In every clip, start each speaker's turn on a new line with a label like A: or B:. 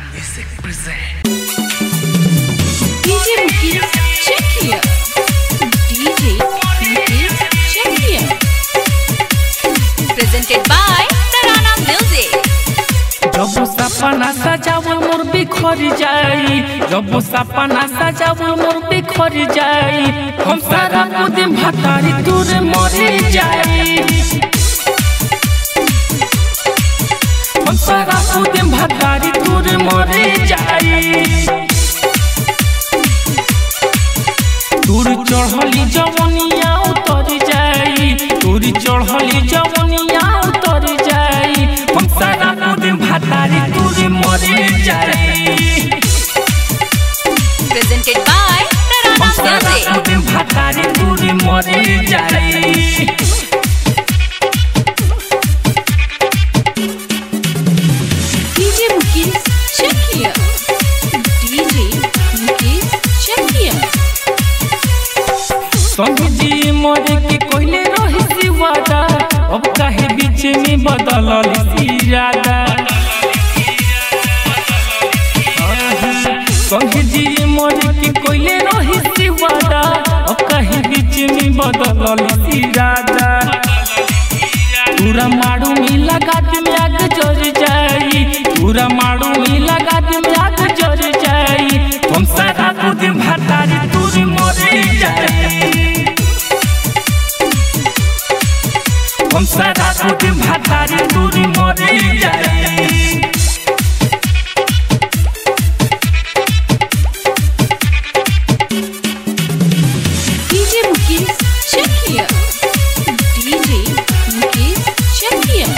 A: Music present.
B: DJ Mukesh, check here. DJ Mukesh, check here. Presented by Tarana Music.
C: जब सपना सजावल मोर बिखर जाई जब सपना सजावल मोर बिखर जाई हम सारा दिन भतारी दूर मरे जाई हम सारा दिन भतारी दूर मरे जाई दूर चढ़ली जवनिया उतर जाई दूर चढ़ली जवनिया उतर जाई हम सारा दिन भतारी दूर मरे जाई
B: Presented by
C: हम
B: Tarana
C: सारा
B: Music.
C: दिन भतारी दूर मरे जाई
B: DJ Mukesh, check here. DJ Mukesh, check here.
C: संग जी मरे के कोइले रही सी वादा अब काहे बीच में बदलल इरादा संग जी मरे के कोइले रही सी वादा अब काहे बीच में बदलल इरादा पूरा मारू में लगा दे में आग जर जाई पूरा मारू में लगा दे में आग जर जाई हम सारा दिन भतारी दूर मरे जाई हम सारा दिन भतारी दूर मरे जाई
B: DJ Mukesh, check here. DJ Mukesh, check here.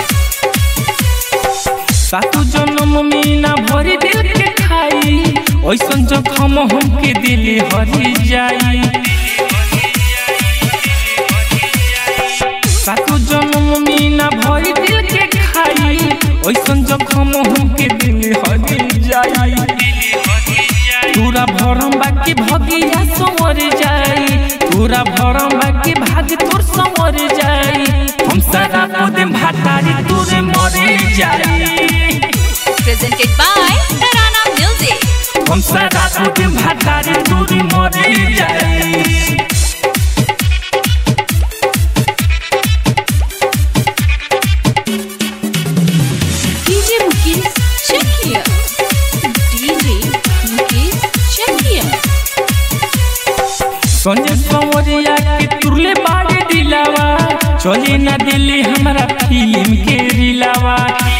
C: सातु जन्म में ना भरी दिल के खाई ऐसन जखम हमके दिल हरी जाई सातु जन्म में ना भरी दिल के खाई ऐसन जखम हमके दिल हरी जाई पूरा भरम बाकी भगिया संवर जाई पूरा भरम बाकी भाग तोर संवर जाई हम सारा दिन भातारी तोरे मरे जाई
B: Presented by Tarana Music.
C: हम सारा दिन भातारी तोरे मरे जाई
B: DJ Mukesh, check here. DJ Mukesh, check here.
C: Sanjay संवरिया के तुरले बाड़े दिलावा चले ना दिल्ली हमारा फिल्म के रिलावा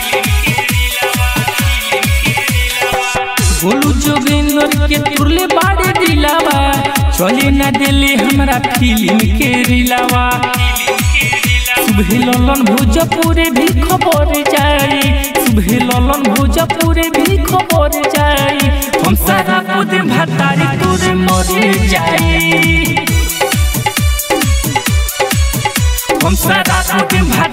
C: गोलू जोगिंदर के तुरले बाड़े दिलावा चले ना दिल्ली हमारा फिल्म के रिलावा सुबह ललन भोजपुरे भी खबर जाई सुबह ललन भोजपुरे भी खबर जाई हम सारा दिन भतारी तोरे मरे जाई हम सारा दिन भतारी